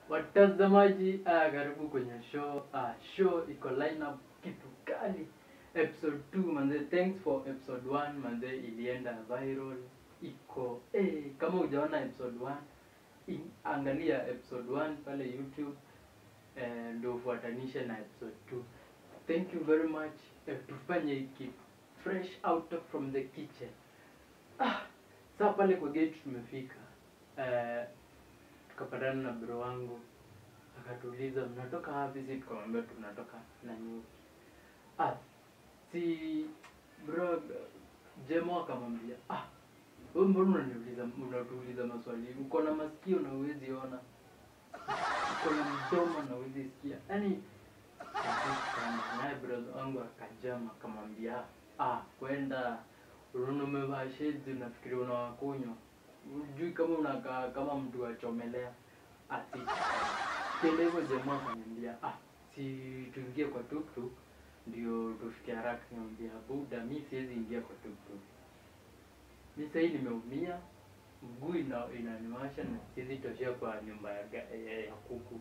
Watazamaji, ah, karibu kwenye show. Ah, show iko lineup kitu kali. Episode 2 manze, thanks for episode 1 manze, ilienda viral. Iko eh, kama hujaona episode 1 i- angalia episode 1 pale YouTube eh, ndio ufuatanishe na episode 2. Thank you very much. Eh, tufanye hiki fresh out from the kitchen. Ah, saa pale kwa gate tumefika. Eh, tukapatana na bro wangu akatuuliza mnatoka wapi si tukamwambia tunatoka nanyuki ah si bro jemo akamwambia ah wewe mbona unaniuliza unatuuliza maswali uko na masikio na uwezi ona uko na mdomo na uwezi sikia yaani sana naye brother wangu akajama akamwambia ah kwenda unaona umevaa shades unafikiri unawakunywa ujui kama unakaa kama mtu achomelea ati kile hivyo jamaa akaniambia ah si tuingie kwa tuktuk ndio tufike haraka niambia buda mi siwezi ingia kwa tuktuk mi sahii nimeumia mguu ina, inaniwasha na siwezi toshea kwa nyumba ya, ga- ya, ya kuku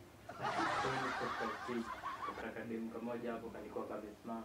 kakademu kamoja hapo kalikuwa kamesimama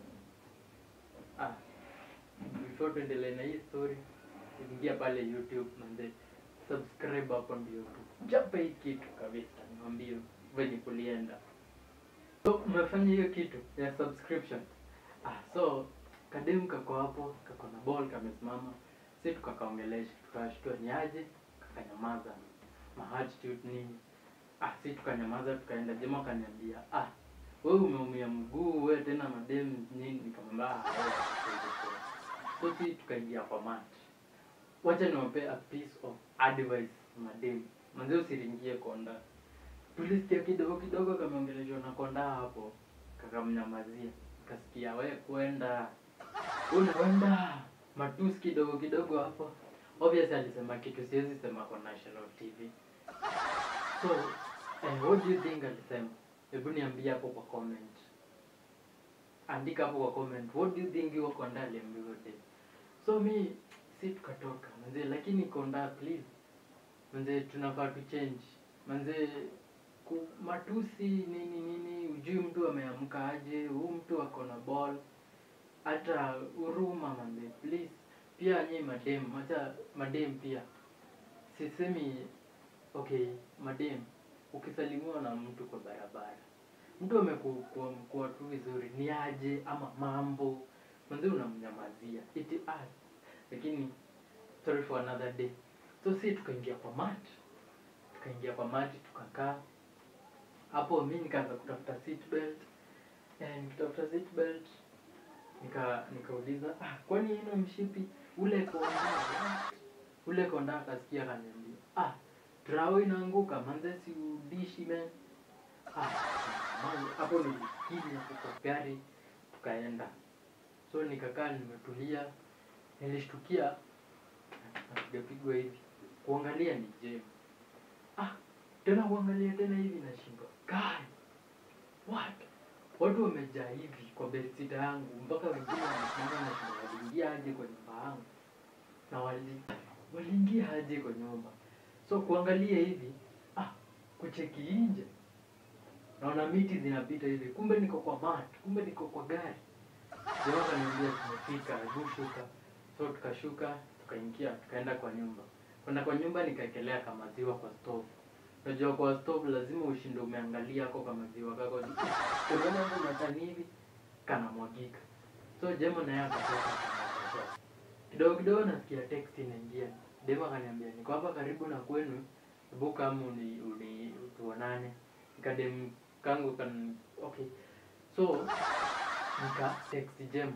ah before tuendelee na hii story ingia pale youtube manze subscribe hapo ndio tu chapa hii kitu kabisa niambie venye kulienda so umefanya hiyo kitu ya subscription ah so kademu kako hapo kako na ball kamesimama si tukakaongelesha tukashtua ni aje kakanyamaza mahatitude nini ah si tukanyamaza tukaenda jema akaniambia ah wewe umeumia mguu wewe tena mademu nini nikamwambia ah wewe hauwezi kuwa." so si tukaingia kwa mat wacha niwape a piece of advice mademu manze usiringie konda tulisikia kidogo kidogo kameongeleshwa na konda hapo kakamnyamazia kasikia we kwenda unaenda matusi kidogo kidogo hapo obviously alisema kitu siwezi sema kwa national tv so eh, what do you think alisema hebu niambie hapo kwa comment andika hapo kwa comment what do you think hiyo konda aliambiwa dem so mi si tukatoka manze lakini konda please manze tunafaa tu change manze ku, matusi nini nini ujui mtu ameamka aje huu mtu ako na ball hata huruma manze please pia nyi madem hata madem pia sisemi okay madem ukisalimiwa na mtu kwa barabara mtu amekuwa tu vizuri ni aje ama mambo manze unamnyamazia iti ah, lakini sorry for another day so si tukaingia kwa mat tukaingia kwa mati tukakaa hapo mi nikaanza kutafuta seat belt eh, nikitafuta seat belt nika nikauliza ah, kwani ino mshipi ule konda ule konda akasikia akaniambia ah trao inaanguka manze si udishi man ah man, hapo nilikinya kwa gari tukaenda so nikakaa nimetulia nilishtukia napigapigwa hivi kuangalia ni jem ah tena kuangalia tena hivi nashindwa kai what watu wamejaa hivi kwa bedsita yangu mpaka wengine wamesimama na shida waliingia aje kwa nyumba yangu na wali waliingia aje kwa nyumba so kuangalia hivi ah kucheki nje naona miti zinapita hivi kumbe niko kwa mat kumbe niko kwa gari Jamaa akaniambia tumefika, hebu shuka. So tukashuka, tukaingia, tukaenda kwa nyumba. Kwenda kwa nyumba nikaekelea kamaziwa kwa stove. Unajua kwa stove lazima ushinde umeangalia ako kamaziwa kako. Unaona hapo matani hivi kanamwagika. So Jemo naye akatoka akatoka. Kidogo kidogo nasikia text inaingia. Dema akaniambia niko hapa karibu na kwenu. Hebu kama uni, uni tuonane. Nikadem kangu kan okay. So nika text Jem.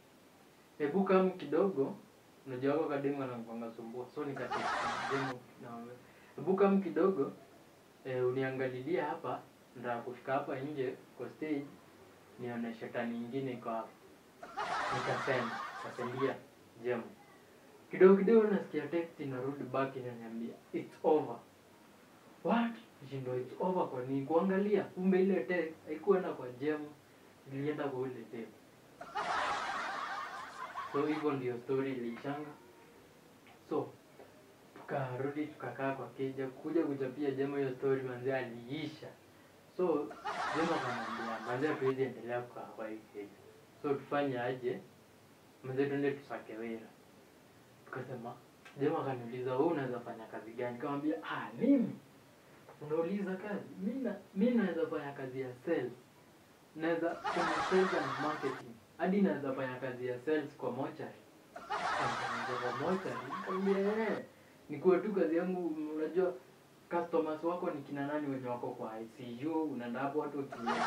Hebu kama kidogo unajua wako kademu anakuanga sumbua. So nika text Jem na hebu kama kidogo eh, uniangalilia hapa ndio kufika hapa nje kwa stage nione shetani nyingine iko hapa. Nikasend, kasendia Jem. Kidogo kidogo nasikia text inarudi back inaniambia it's over. What? Shindo it's over kwa nini? Kuangalia kumbe ile text haikuenda kwa Jem ilienda kwa ule dem. So hivyo ndio story iliishanga. So tukarudi tukakaa kwa keja kuja kuchapia jemo hiyo story manze aliisha so jemo akanambia manze hatuwezi endelea kukaa kwa hii keja so tufanye aje manze tuende tusake wera tukasema jemo akaniuliza wewe unaweza fanya kazi gani kamwambia ah mimi unauliza kazi mi na- mi naweza fanya kazi ya sales naweza kwenye sales and marketing hadi naweza fanya kazi ya sales kwa mochari kwa mochari nikamwambia eh nikuwe tu kazi yangu unajua customers wako ni kina nani wenye wako kwa ICU unaenda hapo watu wakiingia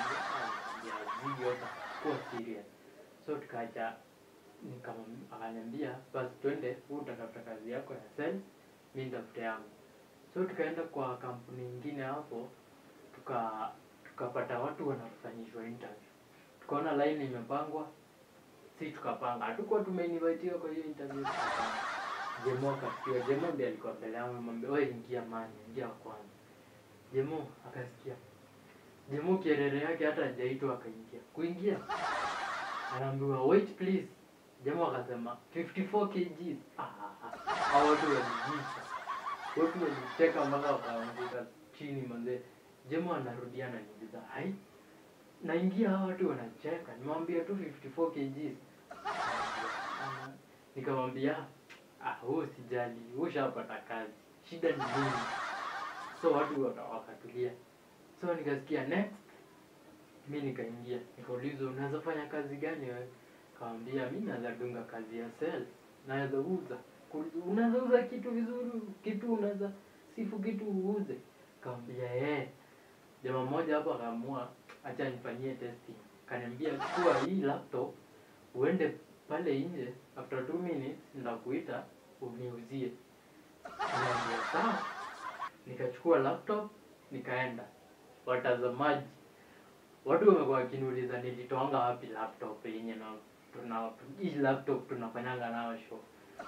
kuwa serious so tukaja nikamwam- akaniambia basi twende huu utatafuta kazi yako ya sales mi nitafute yangu so tukaenda kwa kampuni ingine hapo tuka tukapata watu wanafanyishwa interview tukaona line imepangwa si tukapanga hatukuwa tumeinvitiwa kwa hiyo interview tukapanga jemo akasikia jemo ndiye alikuwa mbele yangu mwambia wewe ingia mani ingia wa kwanza jemo akasikia jemo kierere yake hata hajaitwa akaingia kuingia anaambiwa wait please jemo akasema 54 kgs ah, ah, ah. hao watu walijisha watu walicheka mpaka wakaanguka chini manze jemo anarudia ananiuliza hai naingia hawa watu wanacheka nimwambia tu 54 kgs Ah, nikamwambia ah huu sijali ushapata kazi shida ni nini so watu waka- wakatulia so nikasikia next mi nikaingia nikaulizwa unaweza fanya kazi gani wewe kawambia mi naweza dunga kazi ya sales naweza uza Ku- unaweza uza kitu vizuri kitu unaweza sifu kitu uuze kawambia ee jamaa mmoja hapo akaamua acha nifanyie testing kaniambia chukua hii laptop uende pale nje after two minutes ndakuita uniuzie niambia sawa nikachukua laptop nikaenda watazamaji watu wamekuwa wakiniuliza nilitoanga wapi laptop yenye na tuna hii laptop tunafanyanga nayo show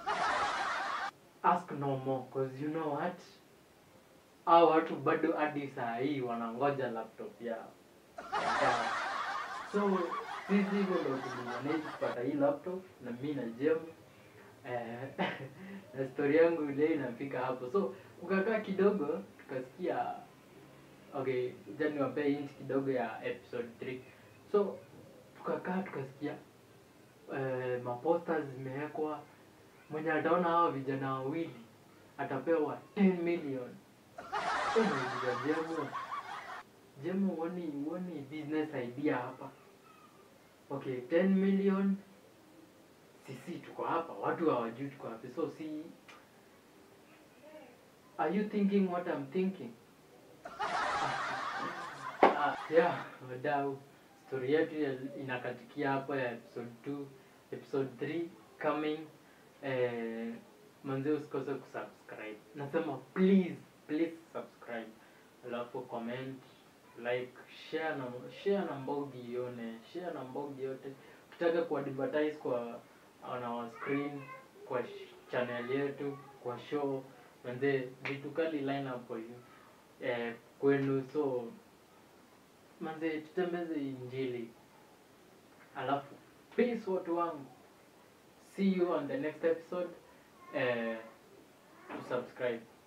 ask no more cause you know what au watu bado hadi saa hii wanangoja laptop yao Yeah. so sisi hivyo ndo tulimanage kupata hii laptop na mi na jem eh, na story yangu ile inafika hapo so kukakaa kidogo tukasikia okay ja niwapee hint kidogo ya episode 3 so tukakaa tukasikia eh, maposters zimewekwa mwenye ataona hawa vijana wawili atapewa 10 million Eh, nauliza jemu jemu huoni huoni business idea hapa okay 10 million sisi tuko hapa watu hawajui tuko hapa so si are you thinking what I'm thinking Ah, yeah wadau story yetu ya- inakatikia hapa ya episode 2 episode 3 coming eh, manze usikose kusubscribe nasema please please subscribe alafu comment like share na share na mbogi ione share na mbogi yote ukitaka kuadvertise kwa on our screen kwa sh- channel yetu kwa show manze vitu kali line up for you eh, kwenu so manze tutembeze injili alafu peace watu wangu see you on the next episode eh, to subscribe